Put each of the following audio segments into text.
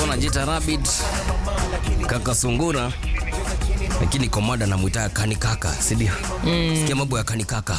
alikuwa anajiita Rabbit kaka Sungura, lakini komanda namwita kani kaka, si ndio? Sikia mambo ya kani kaka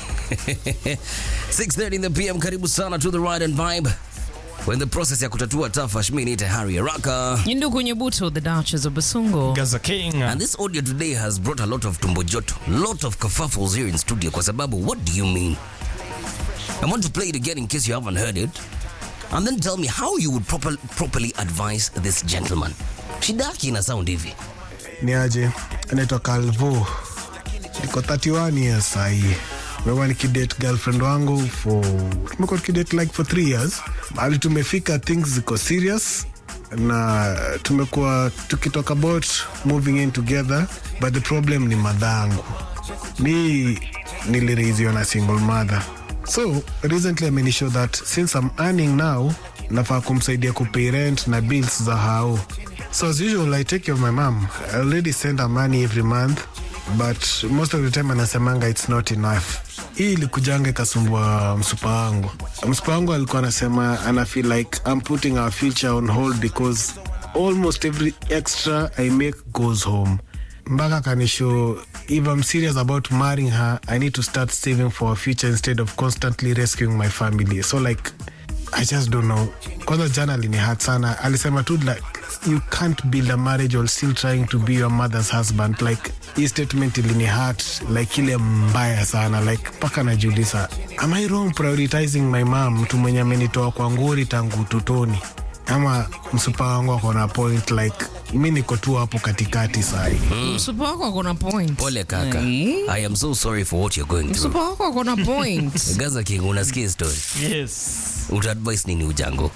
6:30 in the PM. Karibu sana to the ride and vibe. We're in the process ya kutatua tafash. Mimi niite Harry Araka. Yindu kwenye buto, the Duchess of Basungo. Gaza King. And this audio today has brought a lot of tumbo joto, lot of kerfuffles here in studio kwa sababu what do you mean? I want to play it again in case you haven't heard it. And then tell me how you would proper, properly advise this gentleman. Shida yake ina sound hivi. ni aje anaitwa calvo niko 31 years sahii mekuwa nikidate girlfriend wangu for tumekuwa tukidate like for three years mahali tumefika things ziko serious na tumekuwa tukitalk about moving in together but the problem ni madhangu mi niliraiziwa na single mother so recently amenishow that since i'm earning now nafaa kumsaidia kupay rent na bills za hao so as usual i take care of my mom i already send her money every month but most of the time anasemanga it's not enough hii ilikujanga ikasumbua msupa wangu msupa wangu alikuwa anasema ana feel like i'm putting our future on hold because almost every extra i make goes home mpaka kanisho if i'm serious about marrying her i need to start saving for a future instead of constantly rescuing my family so like i just don't know kwanza jana alinihat sana alisema tu like you can't build a marriage while still trying to be your mother's husband like hii statement ilinihat like ile mbaya sana like mpaka najiuliza am i wrong prioritizing my mom mtu mwenye amenitoa kwa nguri tangu utotoni ama msupa wangu akona point like mi niko tu hapo katikati sahi Msupa wako akona point. Pole kaka. Eh? I am so sorry for what you're going through. Msupa wako akona point. Gaza King, unasikia story. Yes. Utaadvise nini ujango?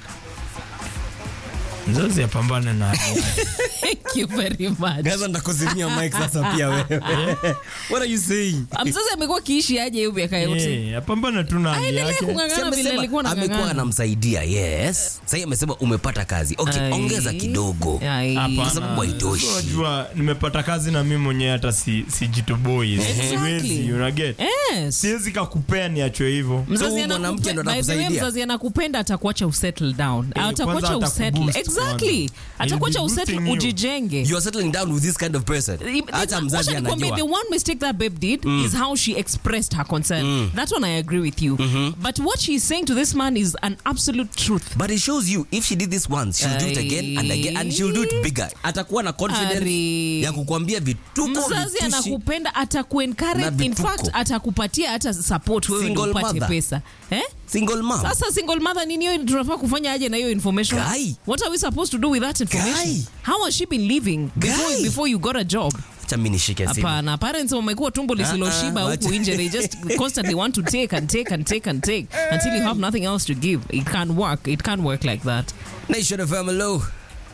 Mzazi apambane na hali yake. Thank you very much. ndakuzimia mic sasa pia wewe. What are you saying? Ah, Mzazi amekuwa kiishi aje hiyo miaka yote? Eh, apambane tu na hali Aendelee yake. kung'ang'ana vile alikuwa amekuwa anang'ang'ana. anamsaidia yes sahii amesema umepata kazi okay Ai. ongeza kidogo Ai. Hapana. Kwa sababu haitoshi. Unajua nimepata kazi na mimi mwenyewe hata si sijitoboi. Exactly. Siwezi, una get? Yes. Siwezi kakupea niachwe hivyo. So Mzazi huyu mwanamke ndo anakupe- by the way, anakusaidia? mzazi anakupenda atakuacha usettle down atakuacha kwanza usettle atakuboost exactly kwanza. atakuacha He'll be usettle boosting you. ujijenge you are settling down with this kind of person hata mzazi Wacha nikwambie, anajua the one mistake that babe did is how she expressed her concern that one i agree with you but what she's saying to this man is an absolute truth but it shows you if she did this once she'll do it again and again and she'll do it bigger atakuwa na confidence Ari. ya kukwambia vituko mzazi vitushi. anakupenda Na atakuencourage in vituko. fact atakupatia hata support wewe ndio Single upate mother. pesa eh? single mom sasa single mother nini hiyo tunafaa kufanya aje na hiyo information Guy. what are we supposed to do with that information Guy. how has she been living before, Guy. before you got a job acha mimi nishike simu hapana parents wamekuwa tumbo lisiloshiba Ah, ah, huku wacha. nje they just constantly want to take and take and take and take until you have nothing else to give it can't work it can't work like that nation of hello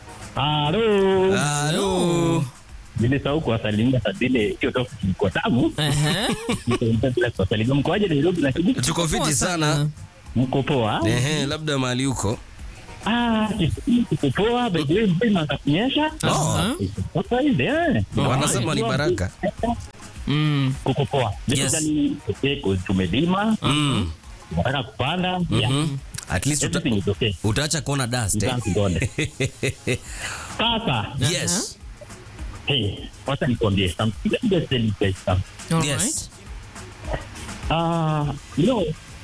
Halo. hello Nilisahau kuwasalimia saa zile hiyo topic ilikuwa tamu. Aha. Nikaenda bila kuwasalimia. Mkoaje Nairobi lakini tuko Poa fiti sana. sana mko poa? ehe labda mahali huko Ah, tuko poa. By the way, mvua inaanza kunyesha. Aha. Sasa hivi eh. wanasema ni baraka Mm. Kuko poa. Yes. Basically, okay, 'cause tumelima, mm. tunataka kupanda. Yeah. at least uta, Everything is okay. utaacha kuona dust eh? Thank God. Sasa, yes hey, wacha nikwambie something. Let me just tell you guys something. All Yes. right. Ah, you know,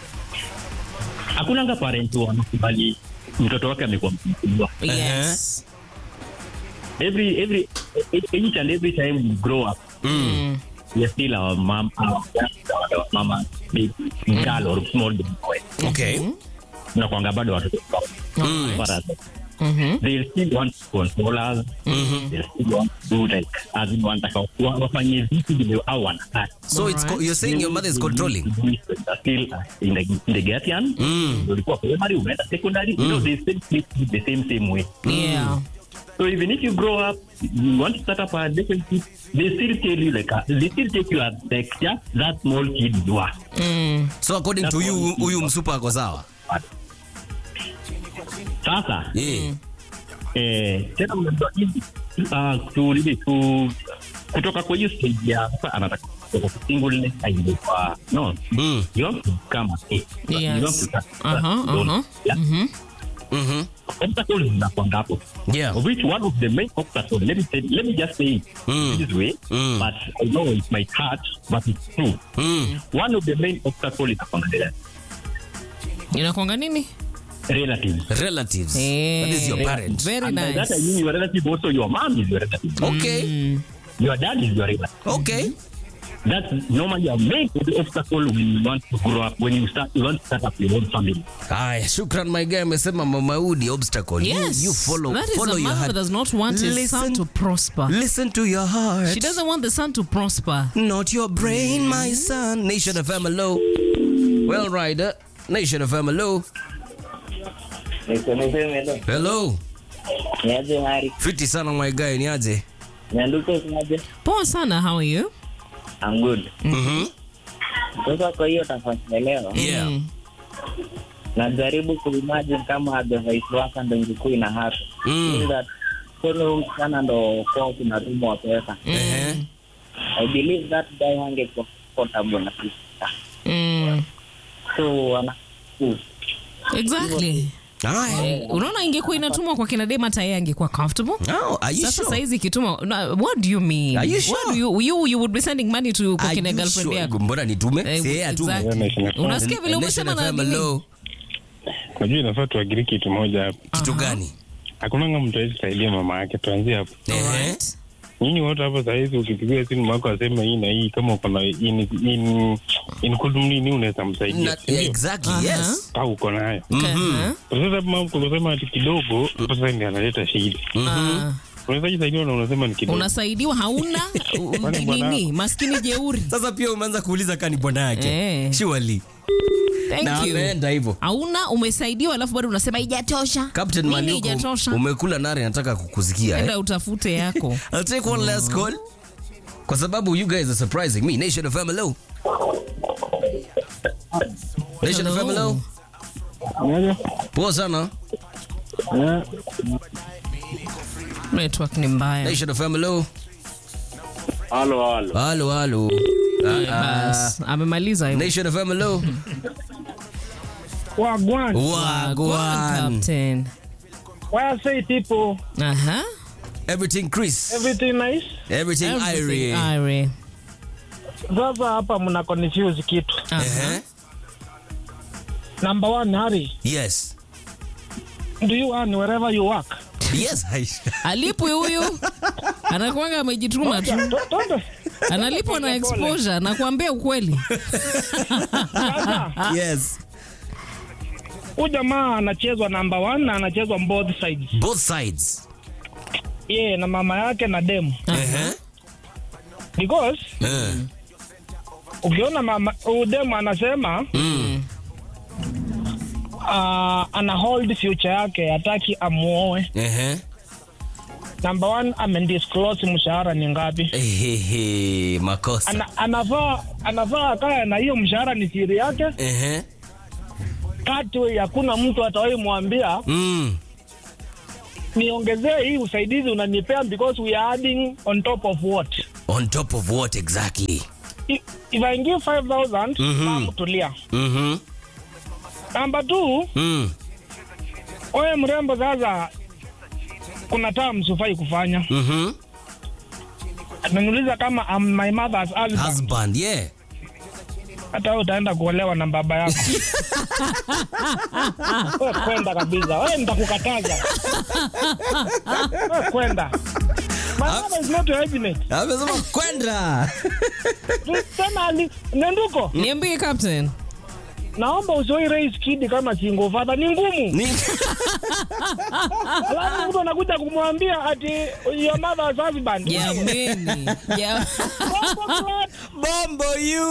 hakunanga parent wanakubali mtoto wake amekuwa mkubwa. Yes. Every every each and every time we grow up, Mm. we are still our mom, our, our mama, big girl or small boy. okay Tunakuanga bado watoto wao. Para- Mhm. They still want to control us. They still want to do like as in wanataka wa- wafanye vitu vile au wanataka. so it's co- you're saying your mother is controlling Still uh, in the in the Gatian, Mm. ulikuwa primary, umeenda secondary, you know they still treat you the same same way. Yeah. So even if you grow up, you want to start up a relationship, they still tell you like uh, they still take you as like just that small kid you are. Mm. so according to you huyu msupa ako sawa Sasa yeah. eh, tena mnajua hivi uh, tu nini tu kutoka kwa hiyo stage ya sasa anataka kutoka kwa singleness aingie kwa no Mm. you want to come as a you Yes. want to Uh-huh, uh-huh. yeah. Mhm. obstacles zinakwanga hapo Yeah. of which one of the main obstacles let me say, let me just say it Mm. this way Mm. but I know it might hurt but it's true Mm. one of the main obstacles is upon the inakwanga nini relatives Relatives. Eh, That is your parent. very and by that I nice mean your relative also your mom is your relative Okay. your dad is your relative Okay. that's normally a main obstacle when you want to grow up when you start you want to start up your own family Haya, shukran my guy amesema mamaudi obstacle. You- yes You, follow that is follow a your mother heart. does not want his Listen- son to prosper Listen to your heart. she doesn't want the son to prosper Not your brain, my son. Nation of hello. Well, Rider. Nation of hello. Hello. niaje hari Fiti sana my guy, ni aje? nyanduko sinaje poa sana how are you I'm good Mhm. sasa kwa hiyo tafasi ya leo Yeah. Mm. najaribu kuimagine kama advice waka ndo ingekuwa ina hapa Mm. that kwenye huyu msichana ndo kwao kunatumwa pesa Eh. I believe that guy hangekuwa comfortable na sister Mm. so ana exactly Haya. unaona ingekuwa inatumwa kwa kina dem hata yeye angekuwa comfortable Oh, are you sasa sure? saizi ikituma na- what do you mean Are you What sure? do you, you, you would be sending money to kwa Are kina you girlfriend sure? yako Mbona nitume? Eh, Si yeye atume. exactly. unasikia vile Nation umesema of na nini? hello. Najua inafaa tuagiri kitu moja hapa. Kitu gani? Hakunanga mtu awezi saidia mama yake, tuanzie hapo. Ehe. Alright. Nyinyi wote hapo sahizi, ukipigia simu wako aseme hii na hii, kama uko na in, in, include nini, unaweza msaidia Na- Ndio. Exactly, Aha. yes. au uko nayo Okay, huh? sasa. Mama kusema ati kidogo, sasa ndio analeta shida. Ah, Unaweza jisaidia na unasema ni kidogo. unasaidiwa hauna u- Kwani bwana- nini maskini jeuri Sasa pia umeanza kuuliza kani bwana yake. Eh. Surely. Na thank you ameenda hivyo. hauna umesaidiwa alafu bado unasema ijatosha Captain nini Malioko, ijatosha umekula nare nataka kukusikia. Eh? enda utafute yako I'll take one last call. Kwa sababu you guys are surprising me. Nation of hello. Nation of Hello. hello. Poa sana. network ni mbaya Nation of hello. halo halo Halo halo. Eh, bas amemaliza hivyo. Nation of hello. Wagwan. Wagwan. Captain. Why I say people, Aha. Everything Chris. everything nice. Everything Everything Irie. Irie. Sasa hapa mna confuse kitu. Aha. Eh? Number one, Harry, Yes. do you earn wherever you work? Yes. I- alipwi huyu anakuanga amejituma tu To- Tonde. analipwa na exposure nakuambia ukweli Sasa yes. huyu jamaa anachezwa number one na anachezwa both sides. Both sides. Yeye na mama yake na demu. Eh? Because Eh. ukiona mama huyu demu anasema Mm. uh, ana hold future yake hataki amuoe. Eh. Number one amendisclose mshahara ni ngapi. Ehehe, makosa. Ana, anafaa anafaa kaya na hiyo mshahara ni siri yake Ehe. kati hakuna mtu atawahi mwambia Mm. niongezee hii usaidizi unanipea because we are adding on top of what On top of what exactly? if, if I give 5000 Mhm. mama tulia Mhm. namba two Mm. oye mrembo sasa kuna terms hufai kufanya Mhm. ananiuliza kama I'm my mother's husband Husband, yeah. hata wewe utaenda kuolewa na baba yako we kwenda kabisa we nitakukataza we kwenda my mother is not your evidence Amesema kwenda. tena ali nenduko niambie captain naomba usiwai raise kid kama single father ni ngumu Ni alafu mtu anakuja kumwambia ati your mother's husband jameni Ja- Bongo clot. Bombo you.